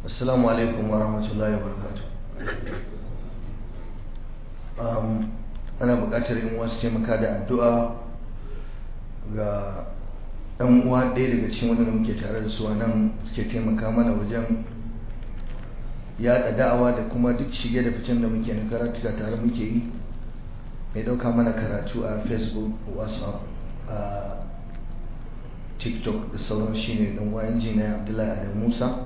assalamu alaikum wa rahmatullahi wa barakatu ana buƙatar yin wasu taimaka da addu'a ga ɗan uwa ɗaya daga cikin waɗanda muke tare da su a nan suke taimaka mana wajen yaɗa da'awa da kuma duk shige da ficen da muke na karatuka tare muke yi mai ɗauka mana karatu a facebook whatsapp a tiktok da sauran shi ne ɗan wayan jina abdullahi adam musa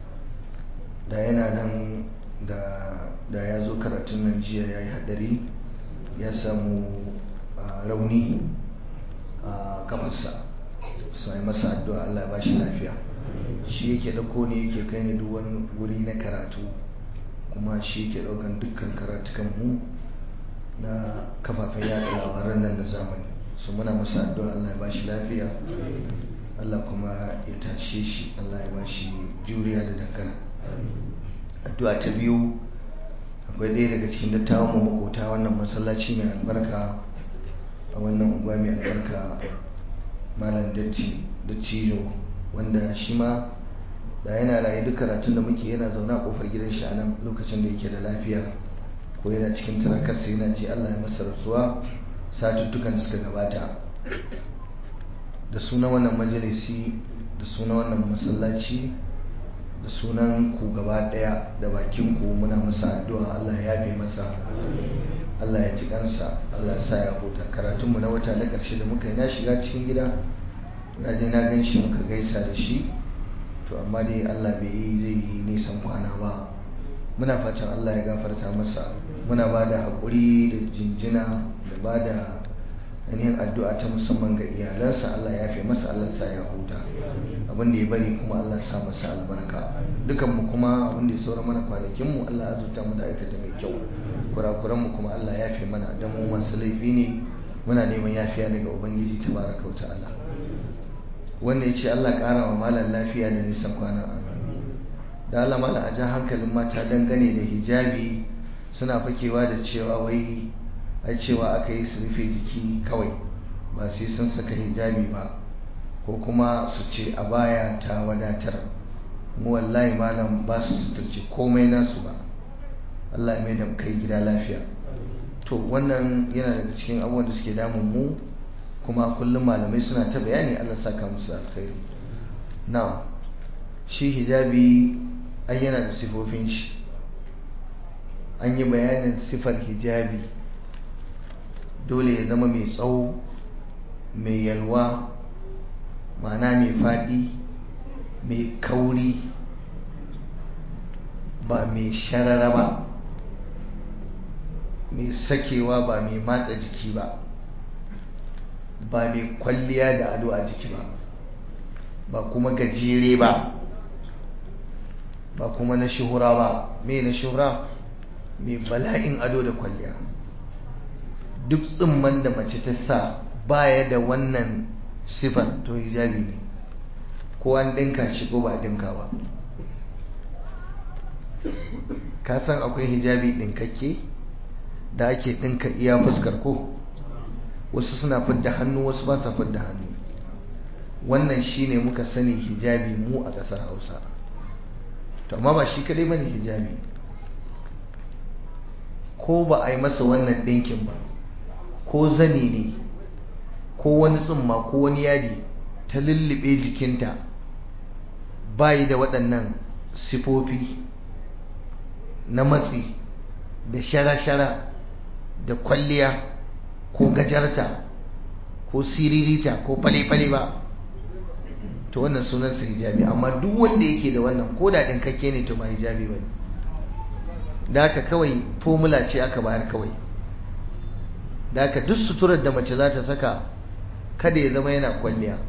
da yana nan da ya zo karatun nan jiya ya yi hadari ya samu rauni a kafarsa su yi masa addu'a Allah ya bashi lafiya shi yake dauko ne yake kai ne duk wani wuri na karatu kuma shi yake daukan dukkan karatukan mu na kafafen yada labaran nan na zamani su muna masa addu'a Allah ya bashi lafiya Allah kuma ya tashe shi Allah ya bashi juriya da dangana addu'a ta biyu akwai ɗaya daga cikin dattawan mu makota wannan masallaci mai albarka a wannan unguwa mai albarka malam dattijo wanda shi ma da yana raye duk karatun da muke yana zaune a kofar gidan shi a nan lokacin da yake da lafiya ko yana cikin tarakarsa yana ji Allah ya masa rasuwa satuttukan da suka gabata da sunan wannan majalisi da sunan wannan masallaci da sunan ku gaba daya da bakin ku muna masa addu'a Allah ya yafe masa Allah ya ji kansa Allah ya sa ya huta karatun mu na wata na karshe da muka yi na shiga cikin gida na je na gan shi muka gaisa da shi to amma dai Allah bai yi zai yi nisan kwana ba muna fatan Allah ya gafarta masa muna ba da haƙuri da jinjina da ba da ainihin addu'a ta musamman ga iyalansa Allah ya fi masa Allah sa ya huta abin da ya bari kuma Allah sa masa albarka dukan mu kuma abin da ya saura mana kwanakin mu Allah azurta mu da aikata mai kyau kurakuran mu kuma Allah ya fi mana dan mu masu laifi ne muna neman yafiya daga ubangiji tabaraka wa ta'ala wanda ya ce Allah ƙara wa malam lafiya da nisan kwana da Allah malam a jan hankalin mata dangane da hijabi suna fakewa da cewa wai ai cewa aka yi su rufe jiki kawai ba sai sun saka hijabi ba ko kuma su ce a baya ta wadatar mu wallahi malam ba su suturci komai nasu ba Allah ya mai da kai gida lafiya to wannan yana daga cikin abubuwan da suke damun mu kuma kullum malamai suna ta bayani Allah saka musu alkhairi na'am shi hijabi ai yana da sifofin shi an yi bayanin sifar hijabi dole ya zama mai tsawo mai yalwa ma'ana mai faɗi mai kauri ba mai sharara ba mai sakewa ba mai matsa jiki ba ba mai kwalliya da ado a jiki ba ba kuma gajere ba ba kuma na shuhura ba mai na shuhura mai bala'in ado da kwalliya duk tsimman da mace ta sa baya da wannan sifar to hijabi ne ko an dinka shi ko ba dinka ba ka san akwai hijabi dinkakke da ake dinka iya fuskar ko wasu suna fidda hannu wasu ba sa fidda hannu wannan shine muka sani hijabi mu a ƙasar hausa to amma ba shi kadai bane hijabi ko ba a yi masa wannan ɗinkin ba ko zani ne ko wani tsumma ko wani yadi ta lullube jikinta bayi da waɗannan sifofi na matsi da shara-shara da kwalliya ko gajarta ko siririta ko fale-fale ba to wannan sunansa hijabi amma duk wanda yake da wannan ko da ɗinkakke ne to ba hijabi ba ne da haka kawai formula ce aka bayar kawai da haka duk suturar da mace za ta saka kada ya zama yana kwalliya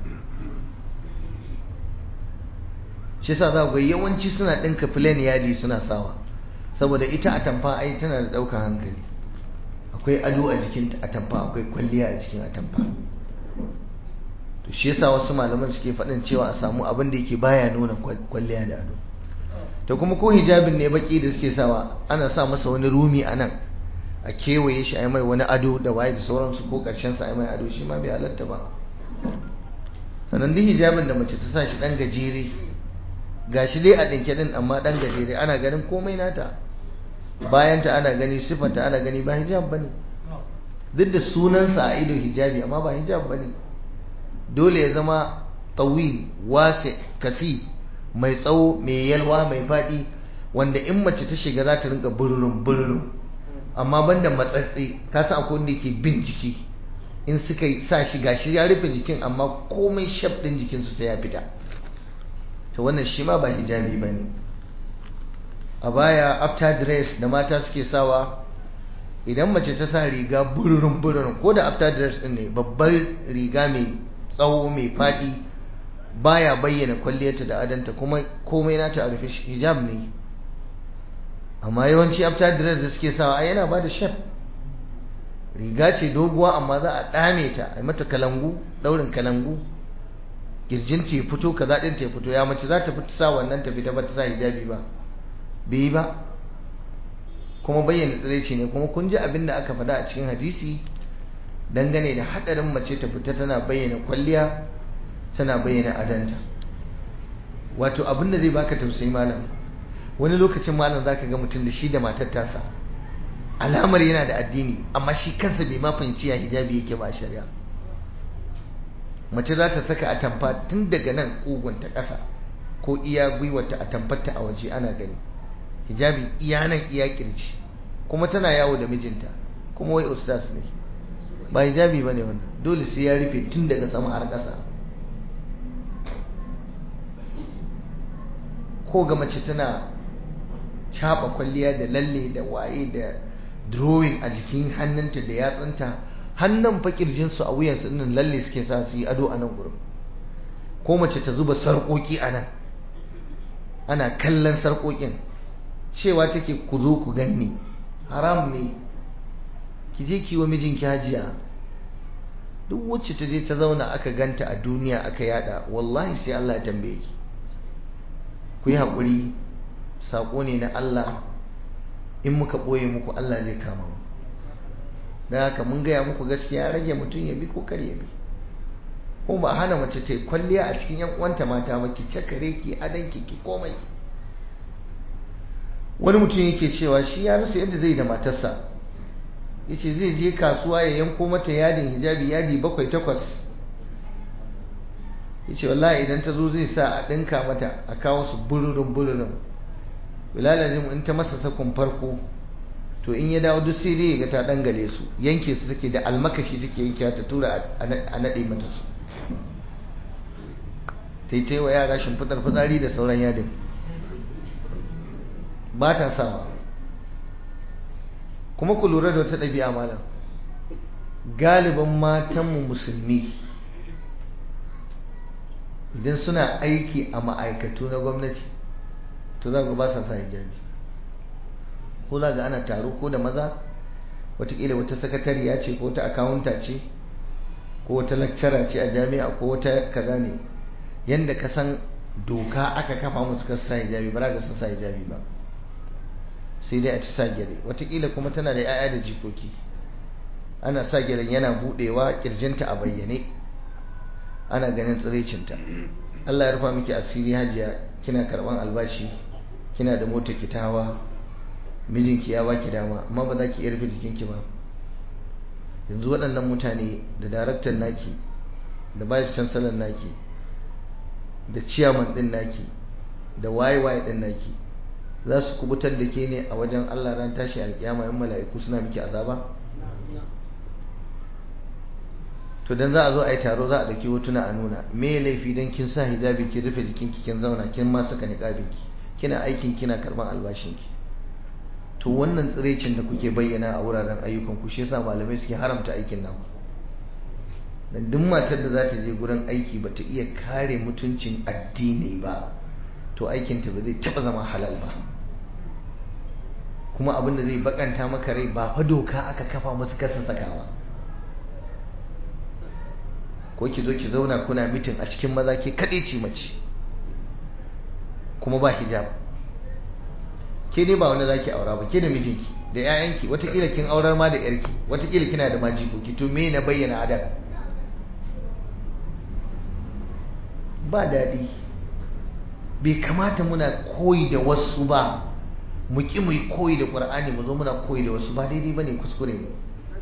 shi sa za ga yawanci suna ɗinka filen yadi suna sawa saboda ita a tamfa ai tana da ɗaukar hankali akwai ado a jikin atamfa akwai kwalliya a jikin atamfa to shi yasa wasu malaman suke faɗin cewa a samu abin da yake baya nuna kwalliya da ado to kuma ko hijabin ne baki da suke sawa ana sa masa wani rumi a nan a kewaye shi a yi mai wani ado da waye da sauransu ko karshen sa a yi mai ado shi ma bai halatta ba sannan duk hijabin da mace ta sa shi dan gajere gashi dai a ɗinke ɗin amma ɗan gajere ana ganin komai nata bayanta ana gani siffanta ana gani ba hijab ba ne duk da sunansa a ido hijabi amma ba hijab ba ne dole ya zama tawil wase kafi mai tsawo mai yalwa mai faɗi wanda in mace ta shiga za ta rinka bururin bururin amma banda matsatsi ka san akwai wanda yake bin jiki in suka sa shi gashi ya rufe jikin amma komai shaf din jikinsu sai ya fita to wannan shi ma ba hijabi ba ne a baya after dress da mata suke sawa idan mace ta sa riga bururin bururin ko da after dress din ne babbar riga mai tsawo mai faɗi baya bayyana kwalliyarta da adanta kuma komai nata a rufe hijab ne amma yawanci after dress da suke sawa yana ba da shef riga ce doguwa amma za a dame ta a mata kalangu daurin kalangu kirjin ta fito kaza din ta fito ya mace za ta fita sa wannan ta fita ba ta sa hijabi ba bai ba kuma bayyana tsiraici ne kuma kun ji abin da aka faɗa a cikin hadisi dangane da hadarin mace ta fita tana bayyana kwalliya tana bayyana adanta wato abin da zai baka tausayi malam wani lokacin malam zaka ga mutum da shi da matar tasa alamar yana da addini amma shi kansa bai ma fahimci ya hijabi yake ba shari'a mace za ta saka atamfa tun daga nan kugunta ƙasa ko iya gwiwarta a tamfarta a waje ana gani hijabi iya nan iya kirji kuma tana yawo da mijinta kuma wai ustaz ne ba hijabi bane wannan dole sai ya rufe tun daga sama har ƙasa ko ga mace tana caɓa kwalliya da lalle da waye da drawing a jikin hannunta da yatsunta hannun fakirjinsu a wuyansu nan lalle suke sa su yi ado a nan gurin ko mace ta zuba sarƙoƙi a nan ana kallon sarƙoƙin cewa take ku zo ku ganni haram ne ki je ki wa mijinki hajiya duk wacce ta je ta zauna aka ganta a duniya aka yada wallahi sai Allah ya tambaye ki ku yi haƙuri saƙo ne na Allah in muka ɓoye muku Allah zai kama mu da haka mun gaya muku gaskiya rage mutum ya bi ko kar ya bi ko ba hana mace ta yi kwalliya a cikin yan uwanta mata ba ki cakare ki adanki ki komai wani mutum yake cewa shi ya rasa yadda zai da matarsa yace zai je kasuwa ya yanko mata yadin hijabi yadi bakwai takwas yace wallahi idan ta zo zai sa a ɗinka mata a kawo su bururin bururin bilalazim in ta masa sakon farko to in ya dawo duk sai dai ga ta dangale su yanke su take da almakashi take yanke ta tura a nade mata su taitai wa yara shimfiɗar fitsari da sauran yadin ba ta sawa kuma ku lura da wata ɗabi'a malam galibin matanmu musulmi idan suna aiki a ma'aikatu na gwamnati to za ku ba sa sa hijabi ko za ga ana taro ko da maza watakila wata sakatariya ce ko wata akawunta ce ko wata lakcara ce a jami'a ko wata kaza ne yadda ka san doka aka kafa musu ka sa hijabi ba za ka sun sa hijabi ba sai dai a ci sa gyale watakila kuma tana da 'ya'ya da jikoki ana sa gyalen yana budewa kirjinta a bayyane ana ganin tsiraicinta Allah ya rufa miki asiri hajiya kina karban albashi kina da mota ki ta hawa mijinki ya baki dama amma ba za ki iya rufe jikinki ba yanzu waɗannan mutane da daraktan naki da vice chancellor naki da chairman din naki da waye waye din naki za su kubutar da ke ne a wajen Allah ran tashi alkiyama yan mala'iku suna miki azaba to dan za a zo a yi taro za a dauki hotuna a nuna me laifi dan kin sa hijabi kin rufe jikinki kin zauna kin ma saka niqabinki kina aikin kina karban albashinki to wannan tsirecin da kuke bayyana a wuraren ayyukan ku shi yasa malamai suke haramta aikin nan dan duk matar da za ta je gurin aiki ba ta iya kare mutuncin addini ba to aikin ta ba zai taba zama halal ba kuma abin da zai bakanta maka rai ba fa doka aka kafa musu kasa sakawa ko ki zo ki zauna kuna mitin a cikin maza ke kaɗai ce mace kuma ba hijab ke ne ba wanda za ki aura ba ke da mijinki da 'ya'yanki watakila kin aurar ma da yarki watakila kina da majikoki to me na bayyana adam ba daɗi bai kamata muna koyi da wasu ba mu ki mu yi koyi da ƙur'ani mu zo muna koyi da wasu ba daidai ba ne kuskure ne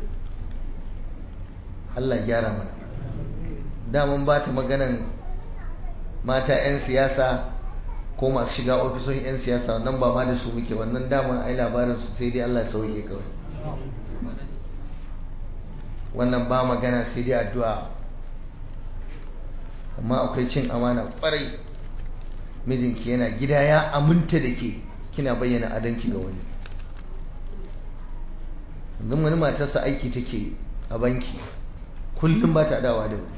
Allah gyara mana daman ba ta maganan mata 'yan siyasa ko masu shiga ofisoshin 'yan siyasa wannan ba ma da su muke wannan dama ai labarin su sai dai Allah ya sauke kawai wannan ba magana sai dai addu'a amma akwai cin amana kwarai mijinki yana gida ya aminta da ke kina bayyana adanki ga wani yanzu wani matarsa aiki take a banki kullum ba ta dawa da wuri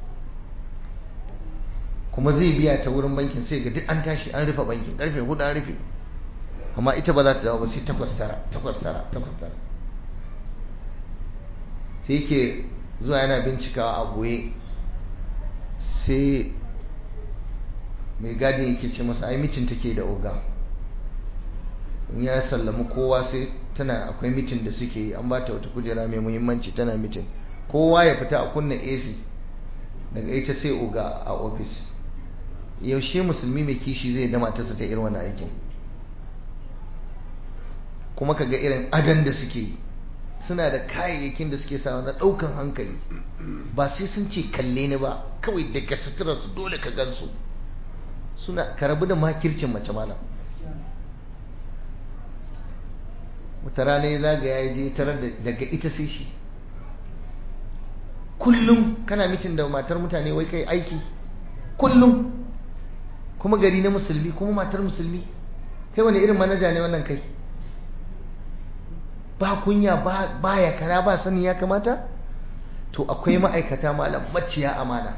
kuma zai biya ta wurin bankin sai ga duk an tashi an rufe bankin karfe hudu an rufe amma ita ba za ta dawo ba sai takwas tara takwas tara takwas tara sai yake zuwa yana bincikawa a goye sai mai gadin yake ce masa ai mitin take da oga in ya sallami kowa sai tana akwai mitin da suke yi an ba ta wata kujera mai muhimmanci tana mitin kowa ya fita a kunna AC daga ita sai oga a ofis yaushe musulmi mai kishi zai da matarsa ta irin wannan aikin kuma kaga irin adan da suke yi suna da kayayyakin da suke sawa na ɗaukan hankali ba sai sun ce kalle ni ba kawai daga sutura su dole ka gansu suna karabu da makircin mace malam wata rana ya zagaya ya je tarar daga ita sai shi kullum kana mitin da matar mutane wai kai aiki kullum kuma gari na musulmi kuma matar musulmi kai wani irin manaja ne wannan kai ba kunya ba ya kana ba sani ya kamata to akwai ma'aikata malam maciya amana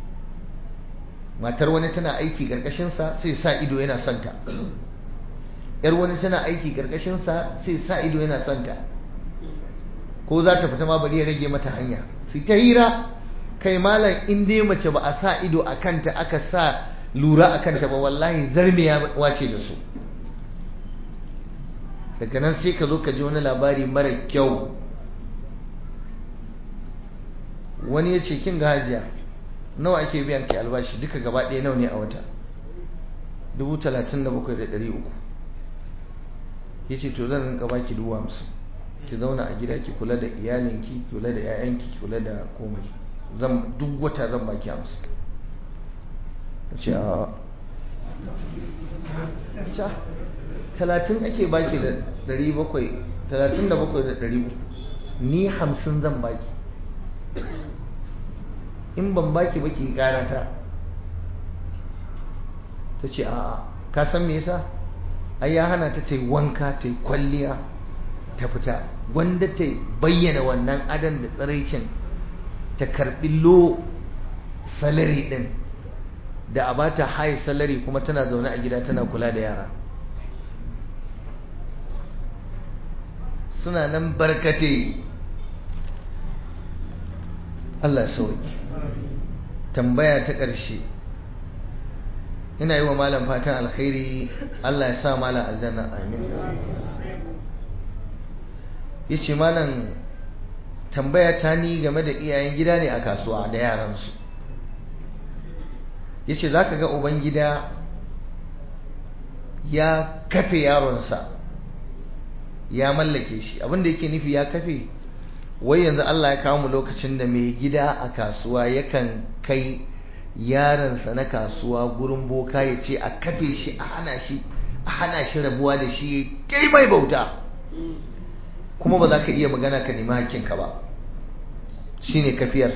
matar wani tana aiki ƙarƙashinsa sai sa ido yana santa yar wani tana aiki ƙarƙashinsa sai sa ido yana santa ko za ta fita ma bari ya rage mata hanya su ta hira kai malam in dai mace ba a sa ido a kanta aka sa lura a kanta ba wallahi zarmiya wace da su daga nan sai ka zo ka ji wani labari mara kyau wani ya ce kin ga hajiya nawa ake biyan ki albashi duka gaba ɗaya nawa ne a wata dubu talatin da bakwai da ɗari uku ya ce to zan rinka baki dubu hamsin ki zauna a gida ki kula da iyalinki ki kula da 'ya'yanki ki kula da komai zan duk wata zan baki hamsin ta ce a talatin ake baki da ɗari bakwai talatin da bakwai da ɗari uku ni hamsin zan baki in ban baki ba ki ƙara ta ta ce a ka san me yasa ai ya hana ta ta yi wanka ta yi kwalliya ta fita wanda ta bayyana wannan adan da tsiraicin ta karbi lo salari din da a bata high salari kuma tana zaune a gida tana kula da yara suna nan barkate Allah sauki tambaya ta ƙarshe ina yi wa malam fatan alkhairi Allah ya sa malam aljanna amin ya ce malam tambaya ta ni game da iyayen gida ne a kasuwa da yaransu ya ce za ka ga uban gida ya kafe yaronsa ya mallake shi abinda yake nufi ya kafe wai yanzu Allah ya kawo mu lokacin da mai gida a kasuwa yakan kai yaransa na kasuwa gurin boka ya ce a kafe shi a hana shi a hana shi rabuwa da shi kai mai bauta kuma ba za ka iya magana ka nemi hakkinka ba shine kafiyar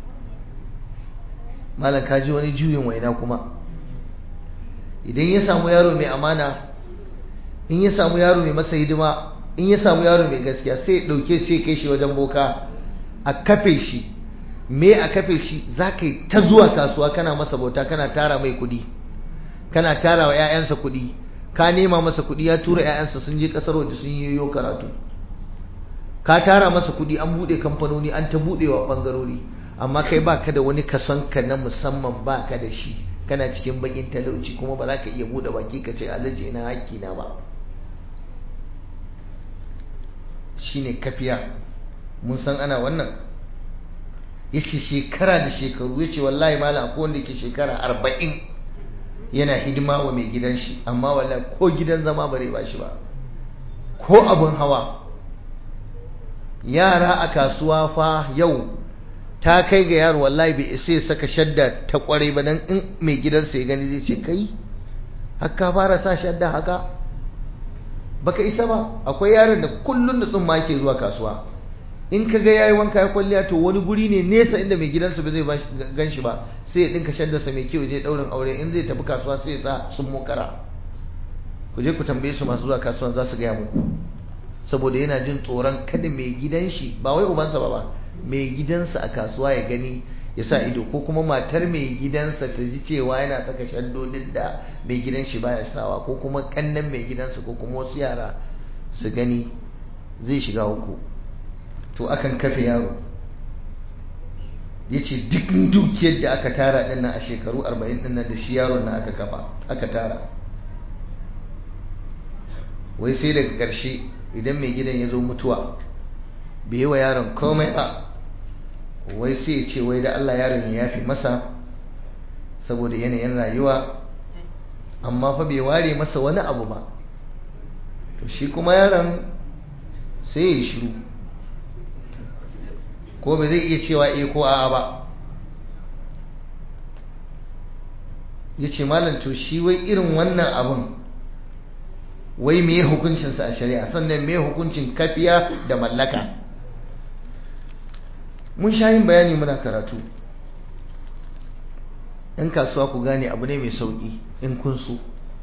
malam ka ji wani juyin waina kuma idan ya samu yaro mai amana in ya samu yaro mai masa hidima in ya samu yaro mai gaskiya sai ya ɗauke sai kai shi wajen boka a kafe shi me a kafe shi za ka yi ta zuwa kasuwa kana masa bauta kana tara mai kuɗi kana tara wa 'ya'yansa kuɗi ka nema masa kuɗi ya tura 'ya'yansa sun je ƙasar waje sun yi yo karatu ka tara masa kuɗi an buɗe kamfanoni an ta buɗewa ɓangarori amma kai ba ka da wani kason ka na musamman ba ka da shi kana cikin bakin talauci kuma ba za ka iya buɗe baki ka ce alhaji ina haƙƙi na ba shine kafiya mun san ana wannan yace shekara da shekaru yace wallahi malam akwai wanda ke shekara arba'in yana hidima wa mai gidan shi amma wallahi ko gidan zama bare ba shi ba ko abun hawa yara a kasuwa fa yau ta kai ga yaro wallahi bai isa ya saka shadda ta kwarai ba dan in mai gidansa ya gani zai ce kai haka fara sa shadda haka baka isa ba akwai yaron da kullun da tsumma yake zuwa kasuwa in ka ga yayi wanka ya kwalliya to wani guri ne nesa inda mai gidansa ba zai gan shi ba sai ya dinka shaddarsa mai kyau je daurin aure in zai tafi kasuwa sai ya sa sun mokara ku je ku tambaye su masu zuwa kasuwan za su gaya muku saboda yana jin tsoron kada mai gidan shi ba wai ubansa ba ba mai gidansa a kasuwa ya gani ya sa ido ko kuma matar mai gidansa ta ji cewa yana saka shaddodin da mai gidan shi baya sawa ko kuma kannan mai gidansa ko kuma wasu yara su gani zai shiga uku to akan kafe yaro ya ce duk dukiyar da aka tara din nan a shekaru 40 din nan da shi yaron nan aka kafa aka tara wai sai daga ƙarshe idan mai gidan ya zo mutuwa bai yi wa yaron komai ba wai sai ya ce wai da Allah yaron ya yafi masa saboda yanayin rayuwa amma fa bai ware masa wani abu ba to shi kuma yaron sai ya yi shiru ko ba zai iya cewa eh ko a'a ba ya ce malam to shi wai irin wannan abun wai me hukuncinsa a shari'a sannan me hukuncin kafiya da mallaka mun sha yin bayani muna karatu yan kasuwa ku gane abu ne mai sauƙi in kun so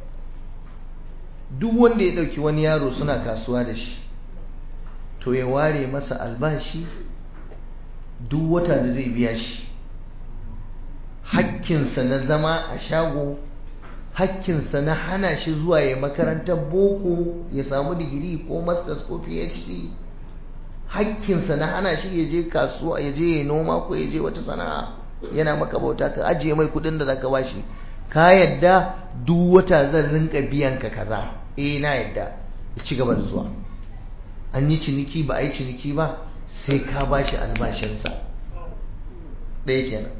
duk wanda ya ɗauki wani yaro suna kasuwa da shi to ya ware masa albashi duk wata da zai biya shi hakkinsa na zama a shago hakkinsa na hana shi zuwa ya makarantar boko ya samu digiri ko masters ko phd hakkinsa na hana shi ya je kasuwa ya je ya noma ko ya je wata sana'a yana maka bauta ka ajiye mai kudin da zaka bashi ka yadda duk wata zan rinka biyan ka kaza eh na yadda ya ci gaba da zuwa an yi ciniki ba a yi ciniki ba sai ka bashi albashinsa ɗaya kenan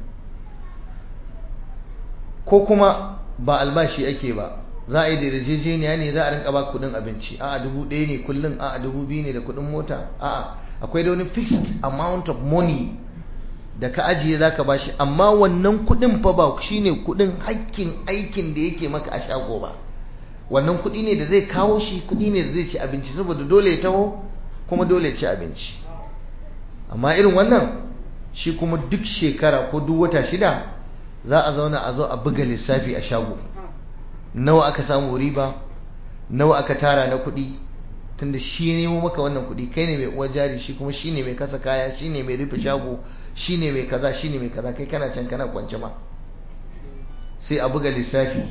ko kuma ba albashi ake ba za a yi da yarjejeniya ne za a rinka ba kudin abinci a'a dubu ɗaya ne kullum a'a dubu biyu ne da kudin mota a'a akwai da wani fixed amount of money da ka ajiye za ka bashi amma wannan kudin fa ba shine kudin hakkin aikin da yake maka a shago ba wannan kudi ne da zai kawo shi kudi ne da zai ci abinci saboda dole ya taho kuma dole ya ci abinci amma irin wannan shi kuma duk shekara ko duk wata shida za a zauna a zo a buga lissafi a shago nawa aka samu riba nawa aka tara na kuɗi tunda shi nemo maka wannan kuɗi kai ne mai uwar jari shi kuma shi ne mai kasa kaya shi ne mai rufe shago shi ne mai kaza shi ne mai kaza kai kana can kana kwance ma sai a buga lissafi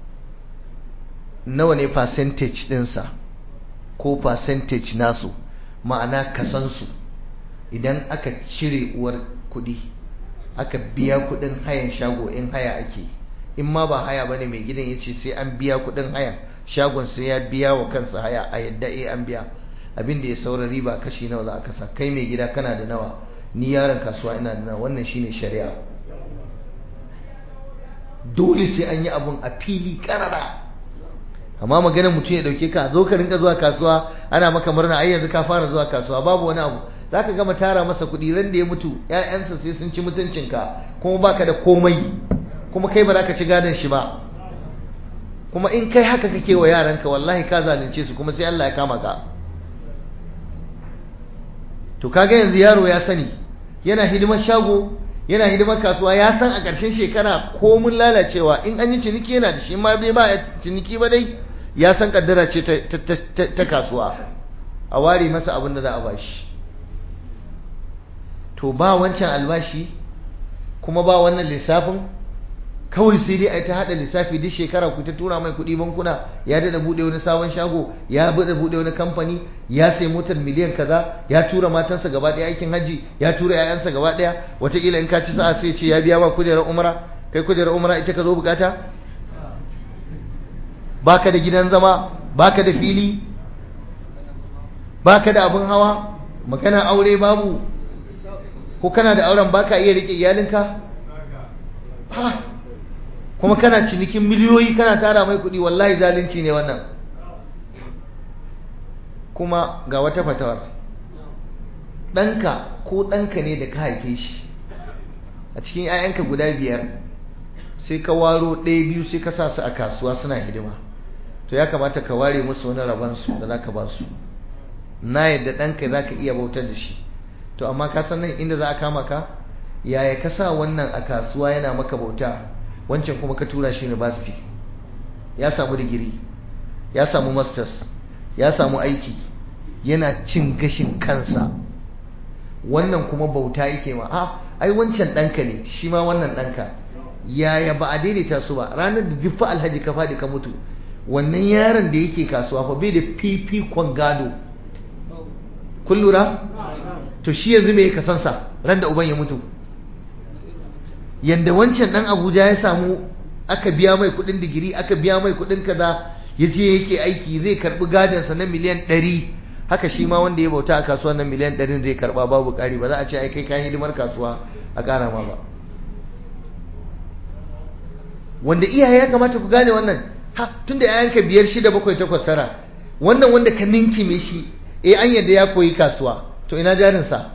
nawa ne percentage ɗinsa ko percentage nasu ma'ana kasansu idan aka cire uwar kuɗi aka biya kuɗin hayan shago in haya ake in ma ba haya bane mai gidan ya ce sai an biya kuɗin haya shagon sai ya biya wa kansa haya a yadda eh an biya abin da ya saura riba kashi nawa za a kasa kai mai gida kana da nawa ni yaron kasuwa ina da nawa wannan shine shari'a dole sai an yi abun a fili karara amma maganar mutum ya dauke ka zo ka rinka zuwa kasuwa ana maka murna ai yanzu ka fara zuwa kasuwa babu wani abu zaka gama tara masa kuɗi ran da ya mutu ƴaƴansa sai sun ci mutuncinka kuma baka da komai kuma kai ba za ka ci gadon shi ba kuma in kai haka kake wa yaranka wallahi ka zalunce su kuma sai Allah ya kama ka to kaga yanzu yaro ya sani yana hidimar shago yana hidimar kasuwa ya san a ƙarshen shekara ko mun lalacewa in an yi ciniki yana da shi ma bai ba ciniki ba dai ya san kaddara ce ta kasuwa a ware masa abin da za a bashi to ba wancan albashi kuma ba wannan lissafin kawai sai dai a ta hada lissafi duk shekara ku ta tura mai kuɗi bankuna ya dada bude wani sabon shago ya bada bude wani kamfani ya sai motar miliyan kaza ya tura matansa gaba ɗaya aikin hajji ya tura ƴaƴansa gaba ɗaya wataƙila in ka ci sa'a sai ce ya biya ma kujerar umra kai kujerar umra ita ka zo bukata baka da gidan zama baka da fili baka da abin hawa magana aure babu ko kana da auren baka iya rike iyalinka ha kuma kana cinikin miliyoyi kana tara mai kuɗi wallahi zalunci ne wannan kuma ga wata fatawar ɗanka ko ɗanka ne da ka haife shi a cikin 'ya'yanka guda biyar sai ka waro ɗaya biyu sai ka sa su a kasuwa suna hidima to ya kamata ka ware musu wani rabansu da za ka ba su na yadda ɗanka za ka iya bautar da shi to amma ka san nan inda za a kama ka yaya ka sa wannan a kasuwa yana maka bauta wancan kuma ka tura shi university ya samu digiri ya samu masters ya samu aiki yana cin gashin kansa wannan kuma bauta yake ma a ai wancan ɗanka ne shi ma wannan ɗanka yaya ba a daidaita su ba ranar da jiffa alhaji ka faɗi ka mutu wannan yaron da yake kasuwa fa bai da fifikon gado kun lura to shi yanzu me ka sansa ran da uban ya mutu yanda wancan dan abuja ya samu aka biya mai kudin digiri aka biya mai kudin kaza ya je yake aiki zai karbi gadonsa na miliyan ɗari haka shi ma wanda ya bauta a kasuwa na miliyan ɗarin zai karba babu ƙari ba za a ce ai kai kayan hidimar kasuwa a ƙara ma ba wanda iyaye ya kamata ku gane wannan ha tunda yayanka biyar shida bakwai takwas tara wannan wanda ka ninkime shi eh an yadda ya koyi kasuwa to ina jarinsa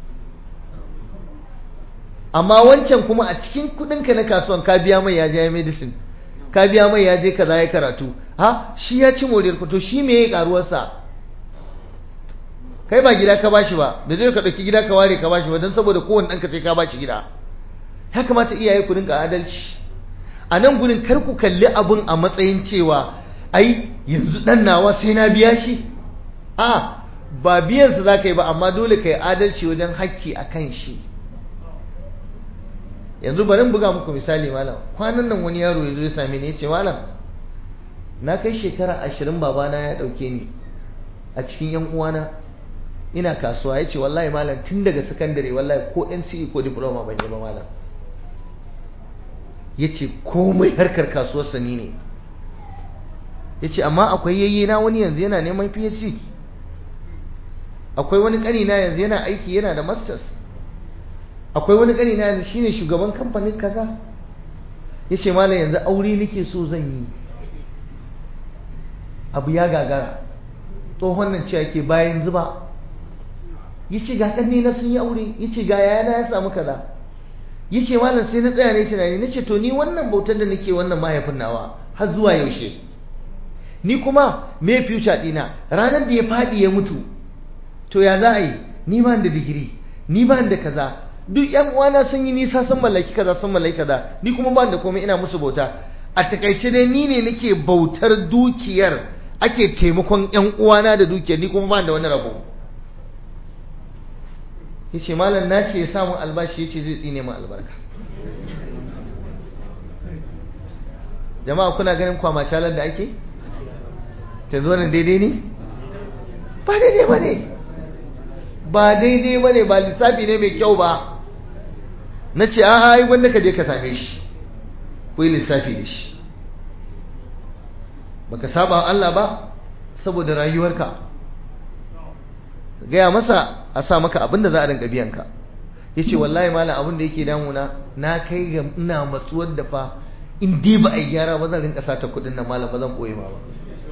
amma wancan kuma a cikin kudinka na kasuwan ka biya mai ya je medicine ka biya mai ya je kaza ya karatu ha shi ya ci moriyar ku to shi me ya karuwarsa kai ba gida ka bashi ba da zai ka dauki gida ka ware ka bashi ba don saboda kowanne ɗanka sai ka bashi gida ya kamata iyaye ku dinga adalci a nan gurin kar ku kalli abun a matsayin cewa ai yanzu dan nawa sai na biya shi a ba biyansa za ka yi ba amma dole ka yi adalci wajen hakki a kan shi yanzu bari in buga muku misali malam kwanan nan wani yaro ya zo ya same ni ya ce malam na kai shekara ashirin babana ya ɗauke ni a cikin yan uwana ina kasuwa ya ce wallahi malam tun daga sakandare wallahi ko NCE ko diploma ban yi ba malam ya ce komai harkar kasuwar sani ne ya ce amma akwai yayye na wani yanzu yana neman PhD akwai wani ƙanina yanzu yana aiki yana da masters akwai wani ƙanina yanzu shine shugaban kamfanin kaza ya ce malam yanzu aure nake so zan yi abu ya gagara tsohon nan cewa ke bayan zuba ya ce ga ƙanne na sun yi aure ya ce ga yayana ya samu kaza ya ce malam sai na tsaya ne tunani na ce to ni wannan bautar da nake wannan mahaifin nawa har zuwa yaushe ni kuma me future ɗina ranar da ya faɗi ya mutu to ya za a yi ni ba da digiri ni ba da kaza duk yan uwana sun yi nisa sun mallaki kaza sun mallaki kaza ni kuma ba da komai ina musu bauta a takaice dai ni ne nake bautar dukiyar ake taimakon yan uwana da dukiyar ni kuma ba da wani rabo yace malam na ce ya samu albashi yace zai tsine min albarka jama'a kuna ganin kwamacalar da ake ta zo nan daidai ne ba daidai ba ne ba daidai ba ne ba lissafi ne mai kyau ba na ce a ai wanda ka je ka same shi ku yi lissafi da shi baka saba Allah ba saboda rayuwarka gaya masa a sa maka abin da za a rinka biyan ka ya ce wallahi malam abin da yake damuna na kai ga ina matsuwar da fa in dai ba a yi gyara ba zan rinka sata kuɗin nan malam ba zan ɓoye ma ba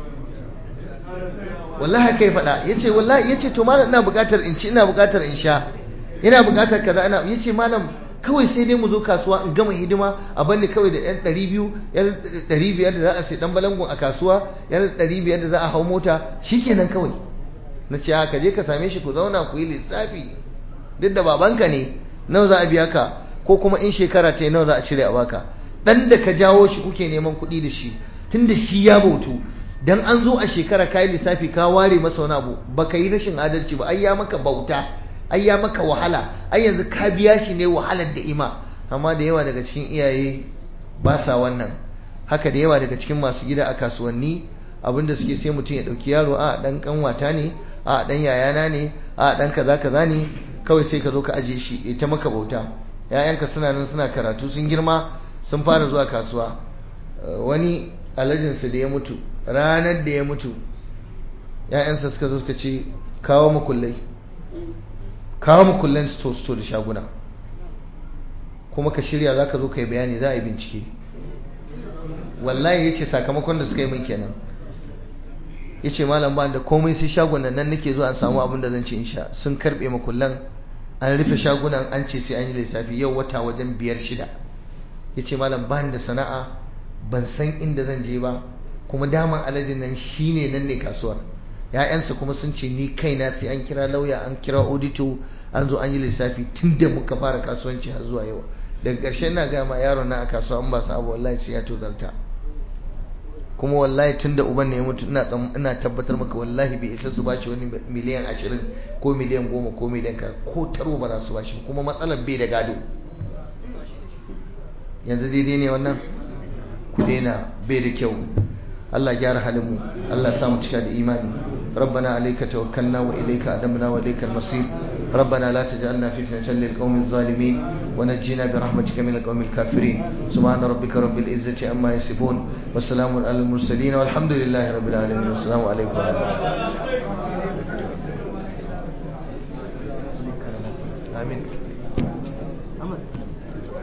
wallahi kai faɗa ya ce wallahi ya ce to malam ina buƙatar in ci ina buƙatar in sha ina buƙatar kaza ina ya ce malam kawai sai dai mu zo kasuwa in gama hidima a banni kawai da yan ɗari biyu yan ɗari biyar da za a sai ɗan balangun a kasuwa yan ɗari biyar da za a hau mota shikenan kawai na ce ka je ka same shi ku zauna ku yi lissafi duk da babanka ne nawa za a biya ka ko kuma in shekara ta yi nawa za a cire a baka ɗan da ka jawo shi kuke neman kuɗi da shi tun da shi ya bautu dan an zo a shekara ka yi lissafi ka ware masa wani abu baka yi rashin adalci ba ai ya maka bauta ai ya maka wahala ai yanzu ka biya shi ne wahalar da ima amma da yawa daga cikin iyaye ba sa wannan haka da yawa daga cikin masu gida a kasuwanni abinda suke sai mutum ya dauki yaro a dan kanwata ne a dan yayana ne a dan kaza kaza ne kawai sai ka zo ka aje shi ita maka bauta yayanka suna nan suna karatu sun girma sun fara zuwa kasuwa wani alajinsa da ya mutu ranar da ya mutu ‘ya'yansa suka zo suka ce kawo makullai kawo makullan sto-sto da shaguna kuma ka shirya za ka zo ka yi bayani za a yi bincike wallahi yace sakamakon da suka yi min kenan yace malam ba da komai sai shagunan nan nake zuwa an samu abin da zan ci in sha sun karbe makullan an rufe shagunan an ce sai an yi lissafi yau wata wajen biyar shida yace malam ba da sana'a ban san inda zan je ba kuma daman alajin nan shine nan ne kasuwar ya'yansa kuma sun ce ni kaina sai an kira lauya an kira audito an zo an yi lissafi tun da muka fara kasuwanci har zuwa yau daga ƙarshen na gama yaron na a kasuwa an ba su abu wallahi sai ya tozarta kuma wallahi tun da uban ne ya mutu ina ina tabbatar maka wallahi bai isa su bashi wani miliyan ashirin ko miliyan goma ko miliyan ka ko taro ba za su bashi kuma matsalar bai da gado yanzu daidai ne wannan ku daina bai da kyau Allah gyara halinmu Allah sa mu cika da imani ربنا عليك توكلنا وإليك أدمنا وإليك المصير ربنا لا تجعلنا فتنة للقوم الظالمين ونجينا برحمتك من القوم الكافرين سبحان ربك رب العزة عما يصفون والسلام على المرسلين والحمد لله رب العالمين والسلام عليكم ورحمة الله آمين